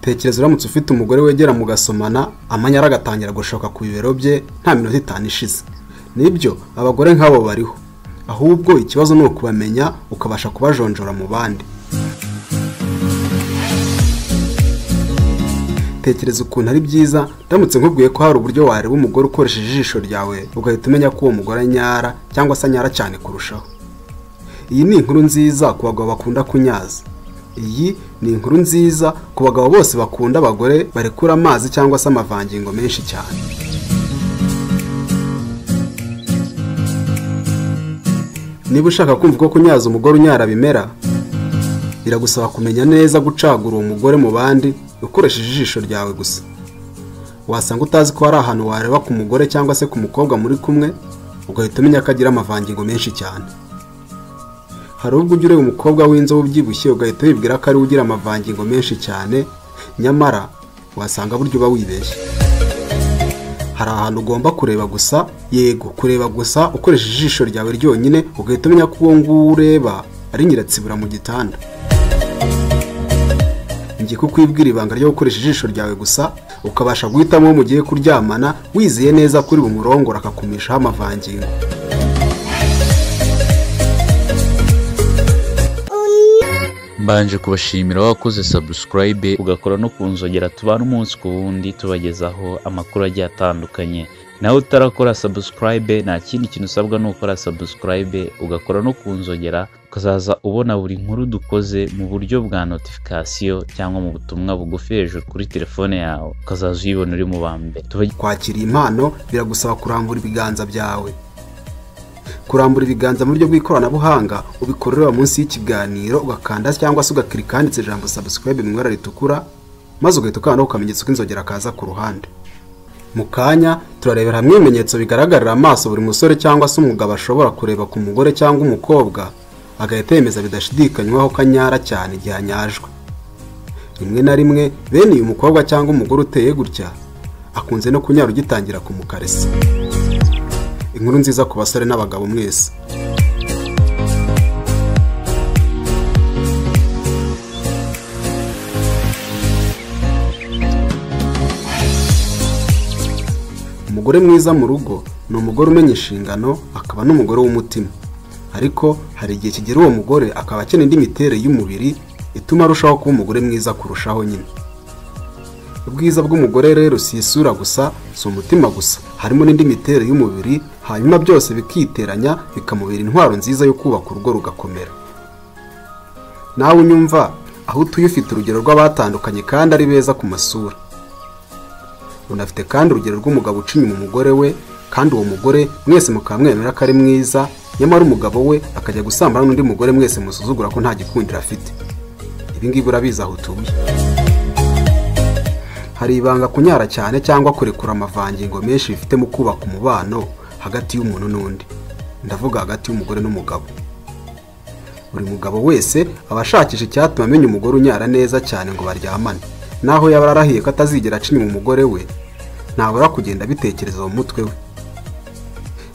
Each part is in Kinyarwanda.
tekereza uramutse ufite umugore wegera mugasomana amanyara agatangira gushoka ku bibero bye nta minota itanu ishize nibyo abagore nk'abo bariho ahubwo ikibazo ni ukubamenya ukabasha kubajonjora mu bandi tekereza ukuntu ari byiza ndamutse nkubwiye ko hari uburyo wareba umugore ukoresheje ijisho ryawe ugahita umenya ko uwo mugore anyara cyangwa se anyara cyane kurushaho iyi ni inkuru nziza ku bagabo bakunda kunyaza iyi ni inkuru nziza ku bagabo bose bakunda abagore barekura amazi cyangwa se amavangingo menshi cyane niba ushaka kumva ko kunyaza umugore unyara bimera biragusaba kumenya neza gucagura uwo mugore mu bandi ukoresheje ijisho ryawe gusa wasanga utazi ko hari ahantu wareba ku mugore cyangwa se ku mukobwa muri kumwe ugahita umenya ko agira amavangingo menshi cyane hari ubwo ujya ureba umukobwa w'inzobe ubyibushye ugahita wibwira ko ari ugira amavangingo menshi cyane nyamara wasanga buryo uba wibeshye hari ahantu ugomba kureba gusa yego kureba gusa ukoresheje ijisho ryawe ryonyine ugahita umenya ko uwo nguwo ureba ari nyiratsibura mu gitanda njye kukwibwira ibanga ryo gukoresha ijisho ryawe gusa ukabasha guhitamo uwo mugiye kuryamana wizeye neza kuri bumurongore akakumishaho amavangingo mbanje kubashimira wakoze sabusikarayibe ugakora no ku nzogera tubana umunsi ku wundi tubagezaho amakuru agiye atandukanye nawe utarakora sabusikarayibe nta kindi kintu usabwa ni ukora sabusikarayibe ugakora no ku nzogera ukazaza ubona buri nkuru dukoze mu buryo bwa notifikasiyo cyangwa mu butumwa bugufi hejuru kuri telefone yawe ukazaza uyibona uri mu ba mbere Tubag- kwakira impano biragusaba kurambura ibiganza byawe kurambura ibiganza mu buryo bw'ikoranabuhanga ubikorera munsi y'ikiganiro ugakanda cyangwa se ugakirika handitse ijambo sabusikarayibe mu ibara ritukura maze ugahita ukanda ukamenyetso k'inzogera kaza ku ruhande mu kanya turarebera hamwe ibimenyetso bigaragarira amaso buri musore cyangwa se umugabo ashobora kureba ku mugore cyangwa umukobwa agahita yemeza bidashidikanywaho ko anyara cyane igihe anyajwe rimwe na rimwe bene uyu mukobwa cyangwa umugore uteye gutya akunze no kunyara ugitangira kumukarisa inkuru nziza ku basore n'abagabo mwese umugore mwiza mu rugo ni umugore umenya inshingano akaba n'umugore w'umutima ariko hari igihe kigera uwo mugore akaba akeneye indi miterere y'umubiri ituma arushaho kuba umugore mwiza kurushaho nyine ubwiza bw'umugore rero si isura gusa si umutima gusa harimo n'indi miterere y'umubiri hanyuma byose bikiteranya bikamubera intwaro nziza yo kubaka urugo rugakomera nawe unyumva aho utuye ufite urugero rw'abatandukanye kandi ari beza ku masura unafite kandi urugero rw'umugabo uca inyuma umugore we kandi uwo mugore mwese mukaba mwemera ko ari mwiza nyamara umugabo we akajya gusambana n'undi mugore mwese musuzugura ko nta gikundiro afite ibi ngibi urabizi aho utuye hari ibanga kunyara cyane cyangwa kurekura amavangingo menshi bifite mu kubaka umubano hagati y'umuntu n'undi ndavuga hagati y'umugore n'umugabo buri mugabo wese aba ashakisha icyatuma amenya umugore unyara neza cyane ngo baryamane naho yaba ararahiye ko atazigera aca inyuma umugore we ntabura kugenda abitekereza mu mutwe we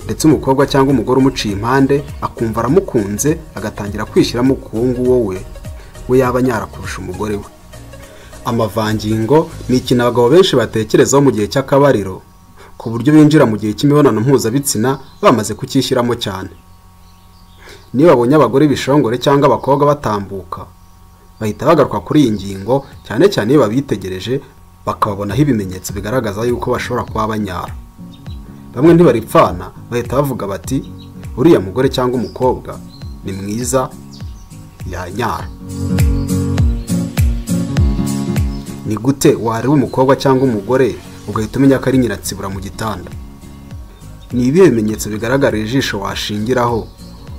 ndetse umukobwa cyangwa umugore umuciye impande akumva aramukunze agatangira kwishyiramo ku wo nguwo we we yaba anyara kurusha umugore we amavangingo ni ikintu abagabo benshi batekerezaho mu gihe cy'akabariro ku buryo binjira mu gihe cy'imibonano mpuzabitsina bamaze kucyishyiramo cyane niyo babonye abagore bishongore cyangwa abakobwa batambuka bahita bagaruka kuri iyi ngingo cyane cyane iyo babitegereje bakababonaho ibimenyetso bigaragaza yuko bashobora kuba banyara bamwe ntibaripfana bahita bavuga bati uriya mugore cyangwa umukobwa ni mwiza yanyara ni gute wareba umukobwa cyangwa umugore ugahita umenya ko ari nyiratsibura mu gitanda ni ibihe bimenyetso bigaragarira ijisho washingiraho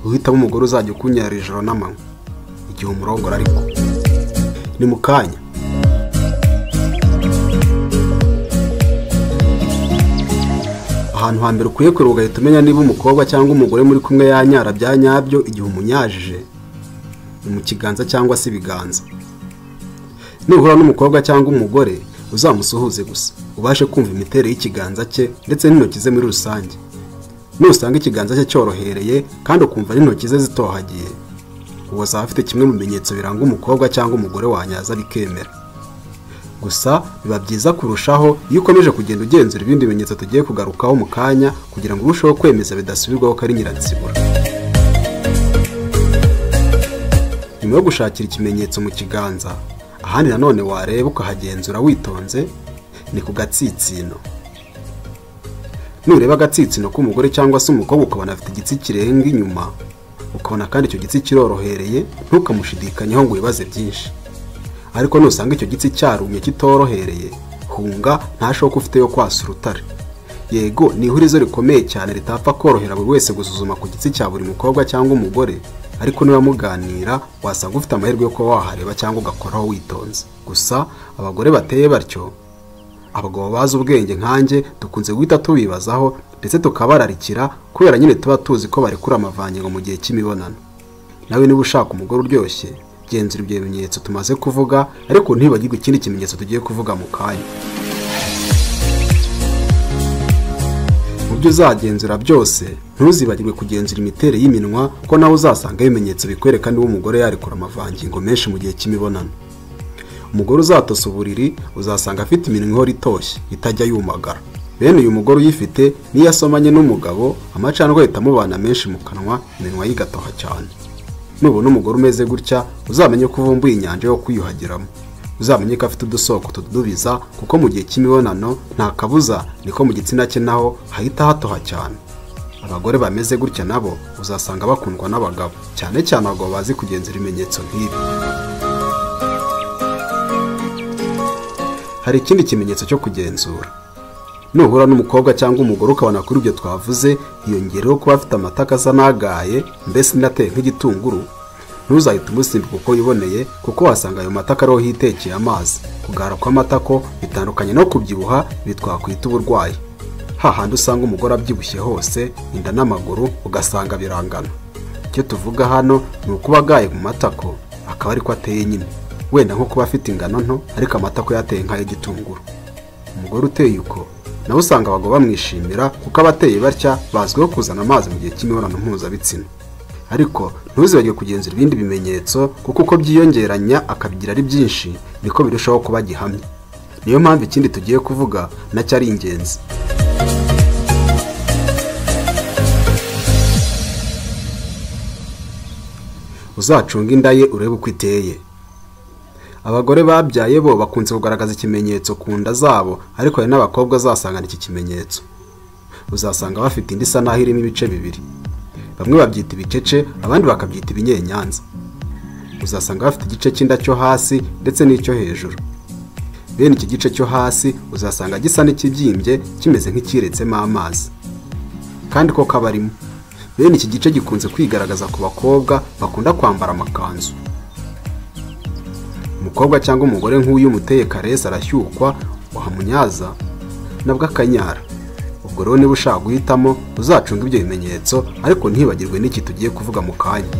uhitamo umugore uzajya ukunyara ijoro n'amanywa igihe umurongora ariko ni mu kanya ahantu hambere ukwiye kureba ugahita umenya niba umukobwa cyangwa umugore muri kumwe yanyara bya nyabyo igihe umunyajije ni mu kiganza cyangwa se ibiganza nuhura n'umukobwa cyangwa umugore uzamusuhuze gusa ubashe kumva imiterere y'ikiganza cye ndetse n'intoki ze muri rusange nusanga ikiganza cye cyorohereye kandi ukumva n'intoki ze zitohagiye uwo azaba afite kimwe mu bimenyetso biranga umukobwa cyangwa umugore wanyaza bikemera gusa biba byiza kurushaho iyo ukomeje kugenda ugenzura ibindi bimenyetso tugiye kugarukaho mu kanya kugira ngo urusheho kwemeza bidasubirwaho ko ari nyirazibura nyuma yo gushakira ikimenyetso mu kiganza ahandi nanone wareba ukahagenzura witonze ni ku gatsitsino nureba agatsitsino k'umugore cyangwa se umukobwa ukabona afite igitsi kirenga inyuma ukabona kandi icyo gitsi kirorohereye ntukamushidikanyeho ngo wibaze byinshi ariko nusanga icyo gitsi cyarumye kitorohereye hunga ntashoka ufite yo kwasa urutare yego ni ihurizo rikomeye cyane ritapfa korohera buri wese gusuzuma ku gitsi cya buri mukobwa cyangwa umugore ariko niba muganira wasanga ufite amahirwe yo kuba wahareba cyangwa ugakoraho witonze gusa abagore bateye batyo abagabo bazi ubwenge nkanjye dukunze guhita tubibazaho ndetse tukabararikira kubera nyine tuba tuzi ko barekura amavangingo mu gihe cy'imibonano nawe niba ushaka umugore uryoshye genzura ibyo bimenyetso tumaze kuvuga ariko ntibagirwe ikindi kimenyetso tugiye kuvuga mu kanya mu byo uzagenzura byose ntuzibagirwe kugenzura imiterere y'iminwa ko nawe uzasanga ibimenyetso bikwereka niba umugore yarekura amavangingo menshi mu gihe cy'imibonano umugore uzatosa uburiri uzasanga afite iminwa ihora itoshye itajya yumagara bene uyu mugore uyifite niyo asomanye n'umugabo amacandwe ahita amubana menshi mu kanwa iminwa ye igatoha cyane nubona umugore umeze gutya uzamenye ko uvumbuye inyanja yo kwiyuhagiramo uzamenye ko afite udusoko tudubiza kuko mu gihe cy'imibonano nta kabuza niko mu gitsina cye naho hahita hatoha cyane abagore bameze gutya nabo uzasanga bakundwa n'abagabo cyane cyane abagabo bazi kugenzura ibimenyetso nk'ibi hari ikindi kimenyetso cyo kugenzura nuhura n'umukobwa cyangwa umugore ukabona kuri ibyo twavuze hiyongereho kuba afite amataka asa n'agaye mbese inateye nk'igitunguru ntuzahite umusimbika uko wiboneye kuko wasanga ayo mataka ariho hitekeye amazi kugara kw'amatako bitandukanye no kubyibuha ibi twakwita uburwayi hahandi usanga umugore abyibushye hose inda n'amaguru ugasanga birangana icyo tuvuga hano ni ukuba agaye mu matako akaba ariko ateye nyine wenda nko kuba afite ingano nto ariko amatako yateye nk'ay'igitunguru umugore uteye uko nawe usanga abagabo bamwishimira kuko abateye batya bazwiho kuzana amazi mu gihe cy'imibonano mpuzabitsina ariko ntuzibagire kugenzura ibindi bimenyetso kuko uko byiyongeranya akabigira ari byinshi niko birushaho kuba gihamya niyo mpamvu ikindi tugiye kuvuga nacyo ari ingenzi uzacunga inda ye urebe uko iteye abagore babyaye bo bakunze kugaragaza ikimenyetso ku nda zabo ariko hari n'abakobwa uzasangana iki kimenyetso uzasanga bafite indi isa n'aho irimo ibice bibiri bamwe babyita ibicece abandi bakabyita ibinyenyanza uzasanga bafite igice cy'inda cyo hasi ndetse n'icyo hejuru bene iki gice cyo hasi uzasanga gisa n'ikibyimbye kimeze nk'ikiretsemo amazi kandi ko kabarimo bene iki gice gikunze kwigaragaza ku bakobwa bakunda kwambara amakanzu umukobwa cyangwa umugore nk'uyu umuteye karesi arashyukwa wamunyaza nabwo akanyara ubwo rero niba ushaka guhitamo uzacunga ibyo bimenyetso ariko ntibagirwe n'iki tugiye kuvuga mu kanya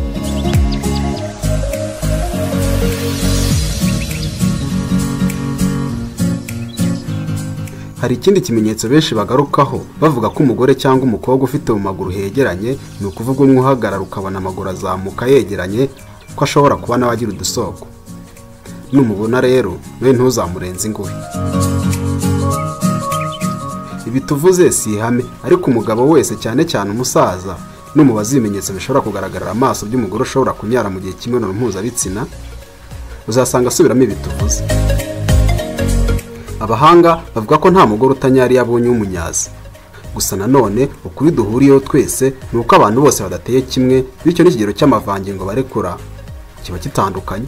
hari ikindi kimenyetso benshi bagarukaho bavuga ko umugore cyangwa umukobwa ufite mu maguru hegeranye ni ukuvuga umwe uhagarara ukabona amaguru azamuka yegeranye ko ashobora kuba nawe agira udusoko numubona rero we ntuzamurenze ingohe ibi tuvuze si ihame ariko umugabo wese cyane cyane umusaza numubaza ibimenyetso bishobora kugaragarira amaso by'umugore ushobora kunyara mu gihe cy'imibonano mpuzabitsina uzasanga asubiramo ibi tuvuze abahanga bavuga ko nta mugore utanyara iyo abonye w'umunyazi gusa nanone ukuri duhuriyeho twese ni uko abantu bose badateye kimwe bityo n'ikigero cy'amavangingo barekura kiba gitandukanye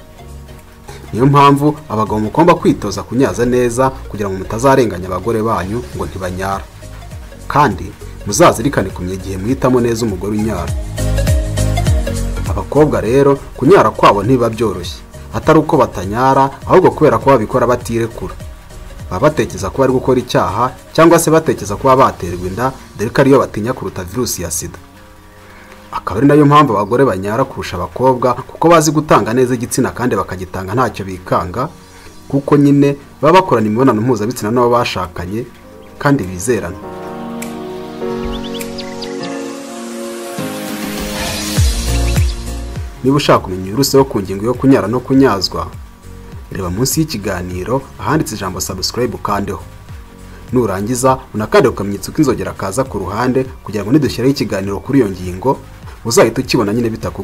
niyo mpamvu abagabo mugomba kwitoza kunyaza neza kugira ngo mutazarenganya abagore banyu ngo ntibanyara kandi muzazirikane kumenya igihe muhitamo neza umugore unyara abakobwa rero kunyara kwabo ntibiba byoroshye atari uko batanyara ahubwo kubera ko babikora batirekura baba batekereza ko bari gukora icyaha cyangwa se batekereza kuba baterwa inda dore ko ariyo batinya kuruta virusi ya sida akaba ari nayo mpamvu abagore banyara kurusha abakobwa kuko bazi gutanga neza igitsina kandi bakagitanga ntacyo bikanga kuko nyine baba bakorana imibonano mpuzabitsina n'abo bashakanye kandi bizerana niba ushaka kumenya virusi yo ku ngingo yo kunyara no kunyazwa reba munsi y'ikiganiro ahanditse ijambo subscribe ukandeho nurangiza unakande ku kamenyetso k'inzogera kaza ku ruhande kugira ngo nidushyiraho ikiganiro kuri iyo ngingo uzahita ukibona nyine bitaku